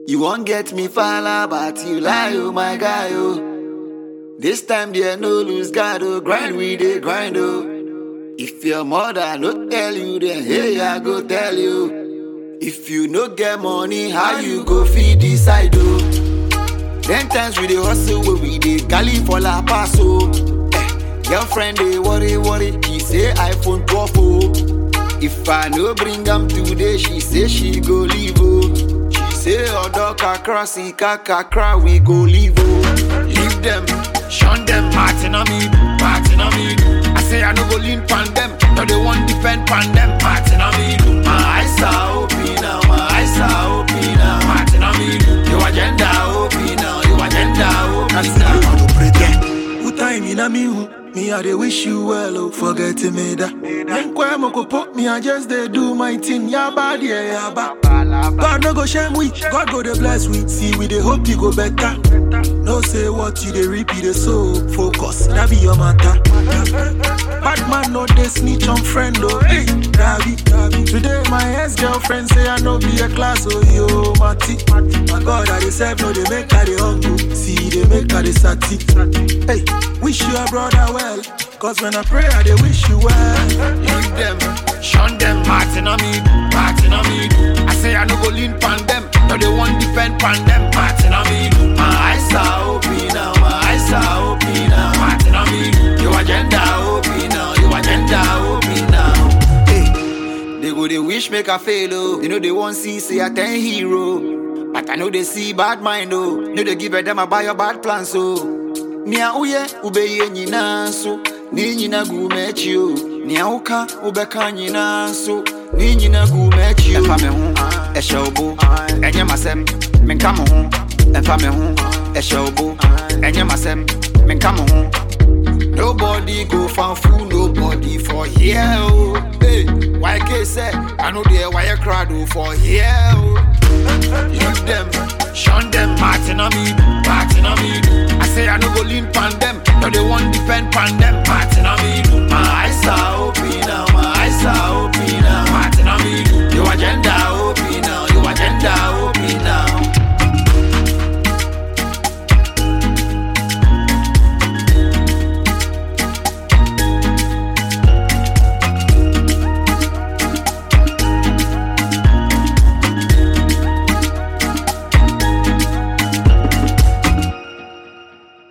You won't get me fala, but you lie, oh my guy, oh. This time there no lose God, oh. Grind we dey grind, oh. If your mother no tell you, then hey, I go tell you. If you no get money, how you go feed this side, oh? Ten times we dey hustle, where we dey galley for La Paz, oh. Eh, girlfriend dey worry, worry, he say iPhone 12, oh. If I no bring am today, she say she go leave, oh. She say odo kakra, si kakra, we go leave, oh. Leave them, shun them, Martin on me, Martin on me. I say I no go lean pan them, no they want defend pan them, Martin on me. My eyes are open now, my eyes are open now, Martin on me. Your agenda open now, your agenda open now. Who time in a me who? Me I dey wish you well, oh, forget me that. Nkwe mo go put me, I just dey do my thing. Ya bad, yeah, ya bad. God no go shame we, God go dey bless we. See we dey hope you go better. No say what you dey reap, you dey sow. Focus, that be your matter. Bad man no dey snitch on friend, oh. Hey, that be, that be. Today my ex girlfriend say I no be a class, oh yo, Mati. My God, I dey serve, no dey make her dey hungry. See, they make her dey sati. Hey, wish your brother well. Cause when I pray, I dey wish you well. Leave them, shun them, Martin on me, Martin on me. I say I no go lean pan them, no they want defend pan them, Martin on me. My eyes are open now, my eyes are open now, Martin on me. Your agenda open now, your agenda open now. Hey, they go they wish make I fail oh, they know they want see say I ten hero, but I know they see bad mind oh, know they give a them about your bad plans oh. Nia uye ubeye nyina nso ne nyina gu m'akyi o nea woka wobɛka nyinaa nso ne nyina gu m'akyi o ɛfa me ho ɛhyɛ wo bo ɛnyɛ m'asɛm menka mo ho ɛfa me ho ɛhyɛ wo bo ɛnyɛ m'asɛm menka mo ho Nobody go fan fool, nobody for here. Oh. Hey, why can't say I know there why you crowd oh, for here. Oh. Leave them, shun them, Martin on me, Martin on me. I say I no go lean pan them, no they want defend pan them, Martin on me. My eyes are